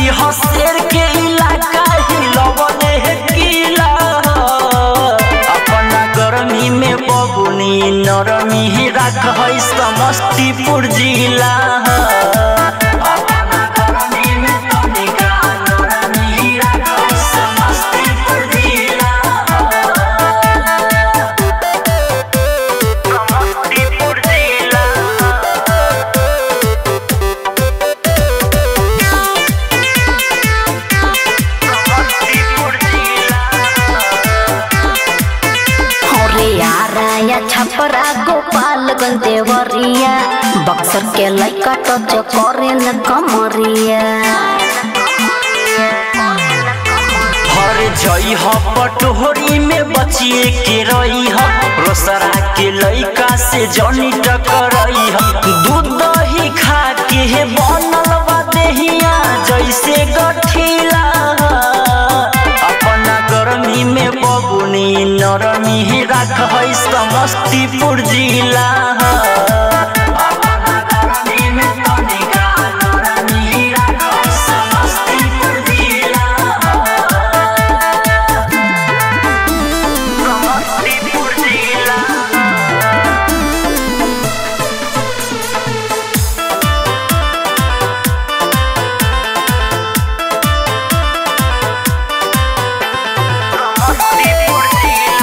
हसेर के इलाका हिलवले है किला अपना गर्मी में बबुनी नरमी राख है समस्तीपुर जिला अपना गर्मी में तनिका नरमी राख है समस्तीपुर जिला समस्तीपुर जिला समस्तीपुर जिला अरे याराया छपरा गोपालगंज देवरिया बक्सर के लइका टच करे न कमरिया हर जई ह पटोरी में बचिए के रही ह रोसरा के लइका से जनी टकरई ह दूध दही खा के हे बनल बा देहिया जैसे गठिला अपना गर्मी में बबुनी नरमी राख है समस्तीपुर जिला अपना गर्मी में तनिका नरमी राख है समस्तीपुर जिला समस्तीपुर जिला समस्तीपुर जिला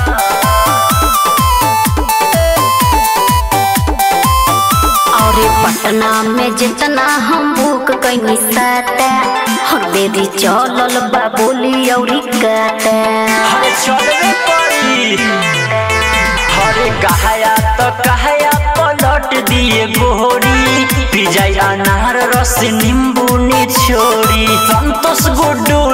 और पटना में जितना हम बुक कैनी साता हर देरी चलल बा बोली औरी काटा हरे चलबे पड़ी हरे कहाया तो कहाया पलट दिए गोरी पिजाई अनार रस नींबू निछोड़ी संतोष गुड्डू